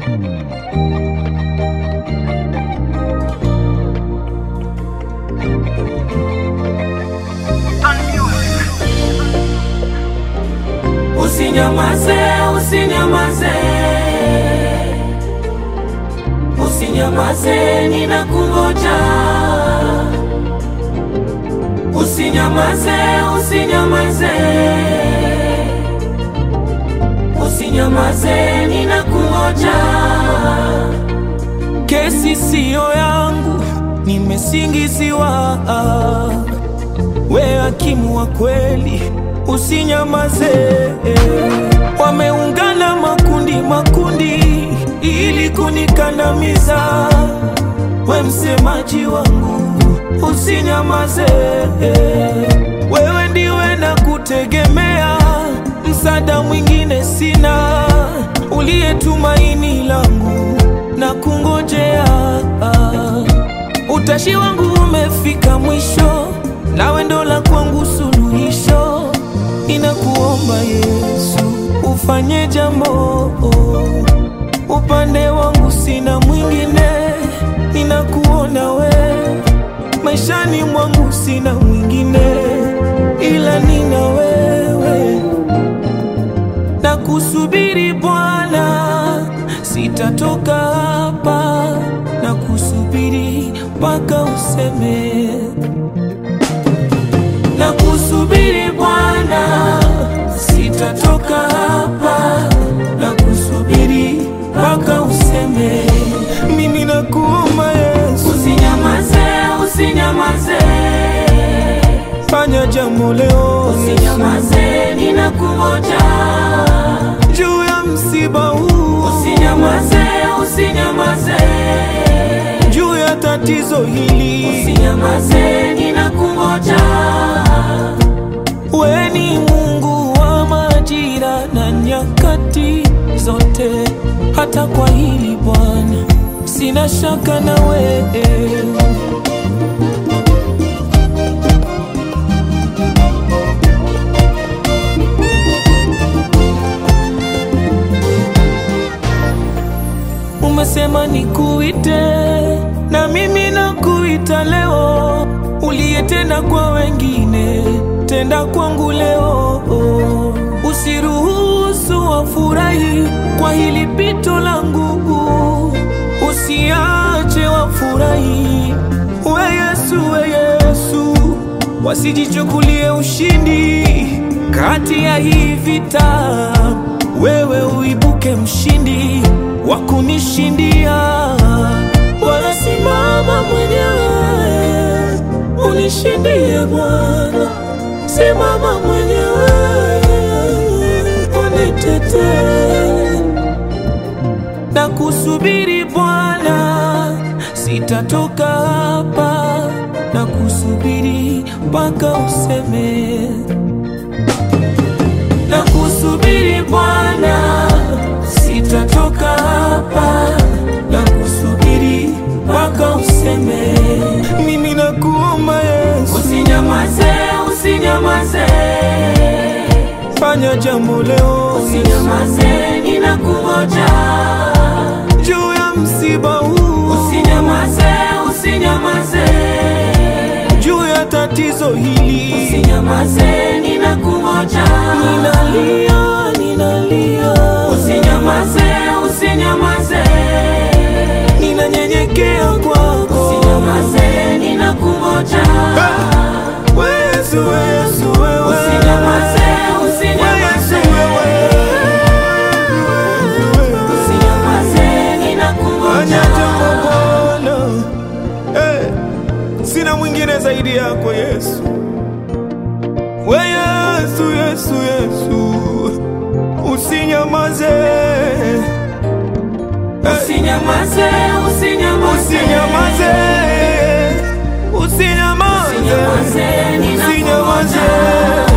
Usinyamaze, usinyamaze, usinyamaze, ninakungoja. Usinyamaze, usinyamaze, usinyamaze, ninakungoja. Kesi siyo yangu, nimesingiziwa. We hakimu wa kweli, usinyamaze. Wameungana makundi makundi ili kunikandamiza. We msemaji wangu, usinyamaze. Wewe ndiwe na kutegemea, msaada mwingine sina, uliye tumaini langu na kungojea. Utashi wangu umefika mwisho, nawe ndo la kwangu suluhisho. Ninakuomba Yesu, ufanye jambo. Upande wangu sina mwingine, ninakuona we. Maishani mwangu sina mwingine, ila nina wewe. Na kusubiri Bwana, sitatoka hapa na kusubiri mpaka useme. Na kusubiri Bwana, sitatoka hapa na kusubiri mpaka useme. Mimi nakuomba Yesu, Usinyamaze, usinyamaze, fanya jambo leo usinyamaze, ninakungoja. juu ya msiba huu, Usinyamaze, usinyamaze, juu ya tatizo hili. usinyamaze, ninakungoja. We ni Mungu wa majira na nyakati zote, hata kwa hili Bwana sina shaka na wewe. Umesema nikuite na mimi nakuita leo, uliyetenda kwa wengine tenda kwangu leo. Usiruhusu wafurahi kwa hili pito langu, usiache wafurahi. We Yesu, we Yesu, wasijichukulie ushindi kati ya hii vita, wewe uibuke mshindi wa kunishindia. Wala simama mwenyewe unishindie Bwana, simama mwenyewe unitetee na kusubiri Bwana, sitatoka hapa na kusubiri mpaka useme. Na kusubiri Bwana, sitatoka hapa na kusubiri mpaka useme. Mimi nakuomba Yesu, Usinyamaze, usinyamaze, fanya jambo leo usinyamaze, ninakungoja. juu ya msiba huu, Usinyamaze, usinyamaze, juu ya tatizo hili. usinyamaze, ninakungoja. Ninalia, ninalia, Usinyamaze, usinyamaze, ninanyenyekea kwako. usinyamaze, ninakungoja. Yesu, Yesu, wewe. Usinyamaze, usinyamaze, usinyamaze, Fanya ninakungoja. jambo Bwana. Eh, Sina mwingine zaidi yako Yesu. We Yesu, Yesu, Yesu, usinyamaze, Usinyamaze, usinyamaze, usinyamaze, usinyamaze, usinyamaze, ninakungoja. usinyamaze.